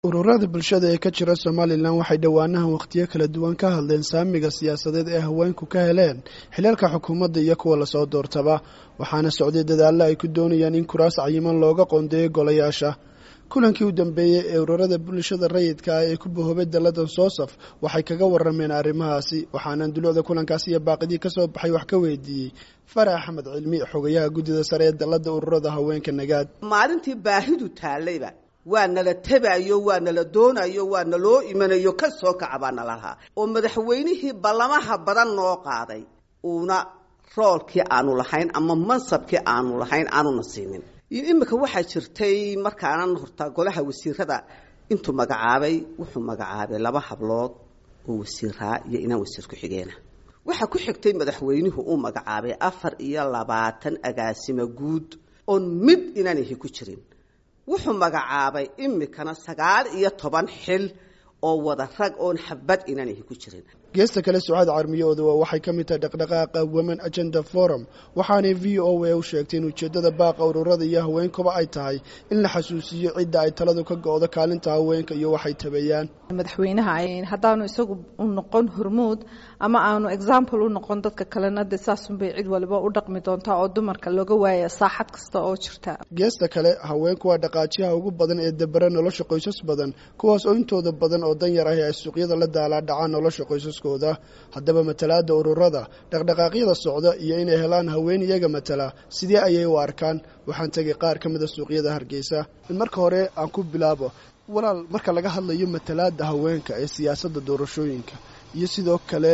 ururada bulshada ee ka jira somalilan waxay dhowaanahan wakhtiyo kala duwan ka hadleen saamiga siyaasadeed ee haweenku ka heleen xilalka xukuumadda iyo kuwa lasoo doortaba waxaana socday dadaallo ay ku doonayaan in kuraas cayiman looga qoondeeyo golayaasha kulankii u dambeeyey ee ururada bulshada rayidka ah ee ku bahoobay dalladan soosaf waxay kaga warameen arrimahaasi waxaana dulucda kulankaasi iyo baaqidii kasoo baxay wax ka weydiiyey farax axmed cilmi xogayaha guddida sare ee dallada ururada haweenka nagaad maalintii baahidu taallayba waa nala tabayo waa nala doonayo waa naloo imanayo ka soo kaca baa nala lahaa oo madaxweynihii ballamaha badan noo qaaday uuna roolkii aanu lahayn ama mansabkii aanu lahayn aanuna siinin imika waxaa jirtay markaanan horta golaha wasiirada intuu magacaabay wuxuu magacaabay laba hablood oo wasiiraa iyo inaan wasiir ku-xigeena waxaa ku xigtay madaxweynuhu uu magacaabay afar iyo labaatan agaasimo guud oon mid inaanahi ku jirin wuxuu magacaabay imikana sagaal iyo toban xil oo wada rag oon xabad inaanahi ku jirin geesta kale sucaad carmiyooduwa waxay ka mid tahay dhaqdhaqaaqa women agenda forum waxaanay v o a u sheegtay in ujeeddada baaqa ururada iyo haweenkuba ay tahay in la xasuusiyo cidda ay taladu ka go-do kaalinta haweenka iyo waxay tabeeyaan madaxweynaha haddaanu isagu u noqon hormuud ama aanu example u noqon dadka kalena de saasunbay cid waliba u dhaqmi doontaa oo dumarka looga waaya saaxad kasta oo jirta geesta kale haweenku waa dhaqaajiyaha ugu badan ee dabera nolosha qoysas badan kuwaas oo intooda badan oo dan yar ahi ay suuqyada la daalaa dhacaan nolosha qoysaskooda haddaba matalaada ururada dhaqdhaqaaqyada socda iyo inay helaan haween iyaga matala sidee ayay u arkaan waxaan tegay qaar ka mida suuqyada hargeysa marka hore aan ku bilaabo walaal marka laga hadlayo matalaada haweenka ee siyaasadda doorashooyinka iyo sidoo kale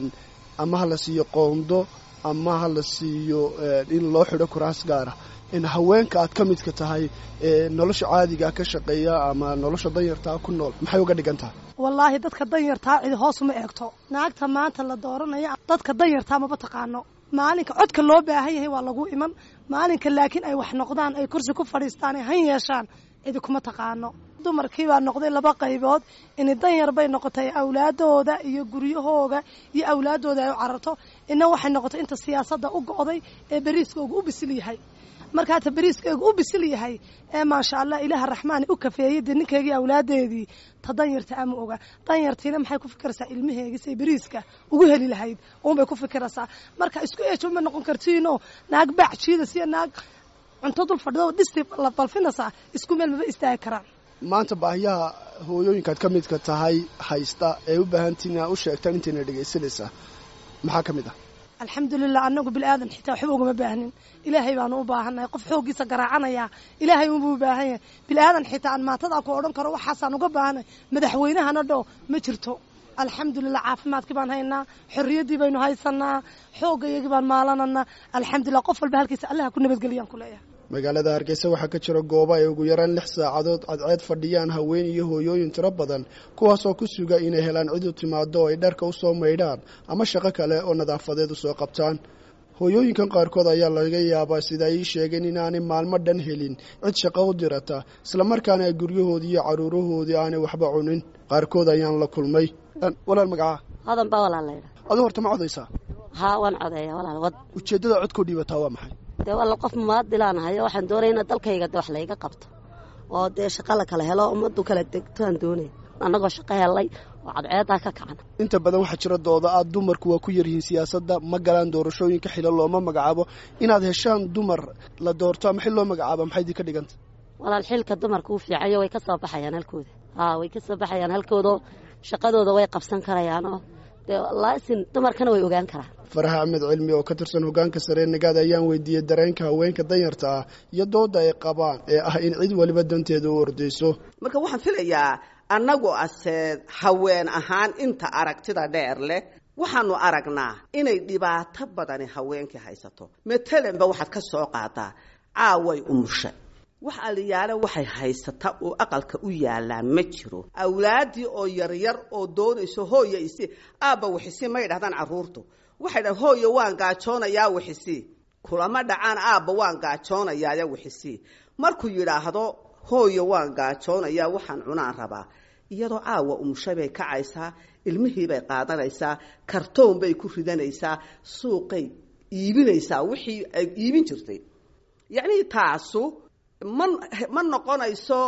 ama ha la siiyo qoondo ama ha la siiyo in loo xidho kuraas gaara in haweenka aad ka midka tahay nolosha caadiga ka shaqeeya ama nolosha danyartaa ku nool maxay uga dhigan tahay wallaahi dadka danyartaa cidi hoos uma eegto naagta maanta la dooranaya dadka danyartaa maba taqaano maalinka codka loo baahan yahay waa lagu iman maalinka laakiin ay wax noqdaan ay kursi ku fadhiistaan ay han yeeshaan cidi kuma taqaano dumarkii baa noqday laba qaybood ini danyar bay noqotay awlaadooda iyo guryahooga iyo awlaadooda ay u cararto ina waxay noqotay inta siyaasadda u go'day ee beriiskooga u bisil yahay markaata beriiskeygu u bisil yahay ee maasha allah ilaaha raxmaani u kafeeyey dee ninkeygii awlaadeedii ta danyarta ama oga danyartiina maxay ku fikiraysaa ilmaheegii say beriiska ugu heli lahayd uunbay ku fikiraysaa marka isku eejo ma noqon kartiinoo naag baac jiidas iyo naag cunto dul fadhido dhisti la balfinaysaa isku meel maba istaagi karaan maanta baahiyaha hooyooyinkaad ka midka tahay haysta ee u baahantiin inaad u sheegtaan intayna dhegaysanaysaa maxaa ka mid ah alxamdulilah anagu bilaadan xitaa waxba ugama baahnin ilaahay baanu u baahannahay qof xooggiisa garaacanaya ilaahay unbuu u baahan yahay bilaadan xitaa aan maantadaa ku odhan karo waxaasaan uga baahanay madaxweynahana dho ma jirto alxamdulilah caafimaadkii baan haynaa xorriyaddii baynu haysanaa xoogayagii baan maalananaa alxamdulilah qof walba halkiisa allaha ku nabadgeliyaan ku leeyahay magaalada hargeysa waxaa ka jira goobo ay ugu yaraan lix saacadood cadceed fadhiyaan haween iyo hooyooyin tiro badan kuwaasoo ku suga inay helaan cid u timaado oo ay dharka u soo maydhaan ama shaqo kale oo nadaafadeed u soo qabtaan hooyooyinkan qaarkood ayaa laga yaabaa sida ay ii sheegeen inaanay maalmo dhan helin cid shaqo u dirata islamarkaana ay guryahoodii iyo caruurahoodii aanay waxba cunin qaarkood ayaan la kulmay walaal magacaa hodan baa walaal laydha aduu horta ma codaysaa haa waan codeeya walaal wad ujeeddada codkoo dhiibataa waa maxay dee walla qof mumaadilaanahayo waxaan doonaya ina dalkayga de wax layga qabto oo dee shaqa la kala helo ummaddu kala degtoaan doonaya annagoo shaqo helay oo cadceedaa ka kacan inta badan waxaa jira dooda aad dumarku waa ku yaryihiin siyaasadda ma galaan doorashooyinka xilo looma magacaabo inaad heshaan dumar la doorto ama xil loo magacaabo maxay idin ka dhiganta walaal xilka dumarka u fiicayo way ka soo baxayaan halkooda haa way ka soo baxayaan halkooda shaqadooda way qabsan karayaanoo dee laasin dumarkana way ogaan karaan farax axmed cilmi oo ka tirsan hoggaanka saree nagaad ayaan weydiiyey dareenka haweenka danyarta ah iyo dooda ay qabaan ee ah in cid waliba danteeda u ordayso marka waxaan filayaa annagu ase haween ahaan inta aragtida dheer leh waxaanu aragnaa inay dhibaato badani haweenkii haysato matalanba waxaad ka soo qaadaa caaway umusha wax aliyaale waxay haysataa oo aqalka u yaalaa ma jiro awlaaddii oo yaryar oo doonayso hooya isi aabba wixisi may dhahdaan carruurtu waxay dhahan hooya waan gaajoonayaa wixisi kulama dhacaan aabba waan gaajoonayaaya wixisi markuu yidhaahdo hooya waan gaajoonayaa waxaan cunaan rabaa iyadoo caawa umushay bay kacaysaa ilmihii bay qaadanaysaa kartoon bay ku ridanaysaa suuqay iibinaysaa wixii ay iibin jirtay yacnii taasu ma ma noqonayso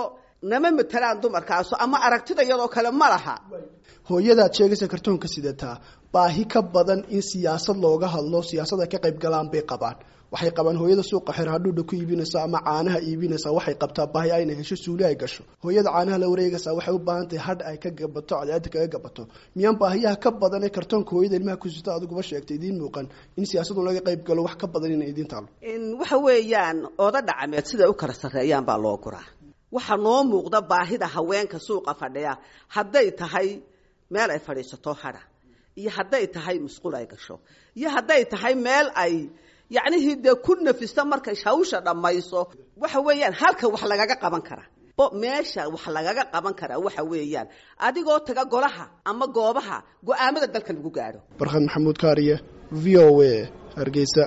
nama matelaan dumarkaasu ama aragtida iyadoo kale ma laha hooyadaad sheegaysa kartoonka sidataa baahi ka badan in siyaasad looga hadlo siyaasad ay ka qayb galaan bay qabaan waxay qabaan hooyada suuqa xer hadhuudha ku iibinaysa ama caanaha iibinaysa waxay qabtaa baahi ayna hesho suuli ay gasho hooyada caanaha la wareegaysa waxay u baahan tahay hadh ay ka gabato cadceeda kaga gabato miyaan baahiyaha ka badan ee kartoonka hooyada ilmaha kusita adiguba sheegtay idiin muuqan in siyaasadu laga qayb galo wax ka badan inay idiin taalo waxa weeyaan oda dhacmeed siday u kala sarreeyaan baa loo guraa waxaa noo muuqda baahida haweenka suuqa fadhiya hadday tahay meel ay fadhiisato hadha iyo hadday tahay musqul ay gasho iyo hadday tahay meel ay yacnihii dee ku nafista markay hawsha dhammayso waxa weeyaan halka wax lagaga qaban kara meesha wax lagaga qaban karaa waxa weeyaan adigoo taga golaha ama goobaha go-aamada dalka lagu gaadho barkhad maxamuud kaariye v o a hargeysa